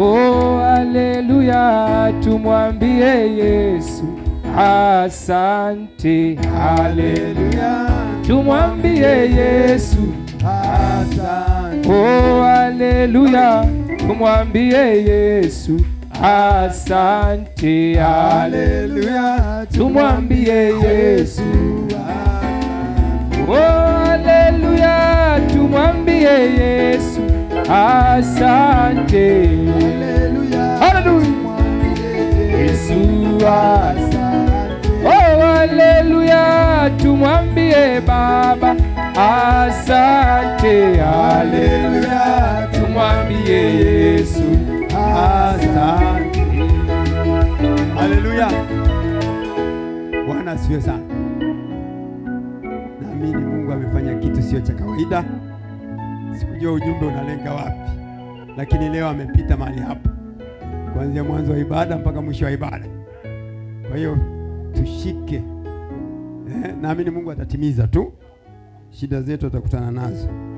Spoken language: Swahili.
Oh, haleluya, tumwambie Yesu asante. Haleluya, tumwambie Yesu Oh, haleluya, tumwambie Yesu asante. Haleluya, tumwambie Yesu. Oh, haleluya, tumwambie Yesu asante. Haleluya, Yesu asante. Oh, haleluya, tumwambie Baba asante. Haleluya, tumwambie Yesu asante. Haleluya. Bwana asifiwe sana. Naamini Mungu amefanya kitu sio cha kawaida. Sikujua ujumbe unalenga wapi, lakini leo amepita mahali hapa, kuanzia mwanzo wa ibada mpaka mwisho wa ibada. Kwa hiyo tushike, eh, naamini Mungu atatimiza tu, shida zetu atakutana nazo.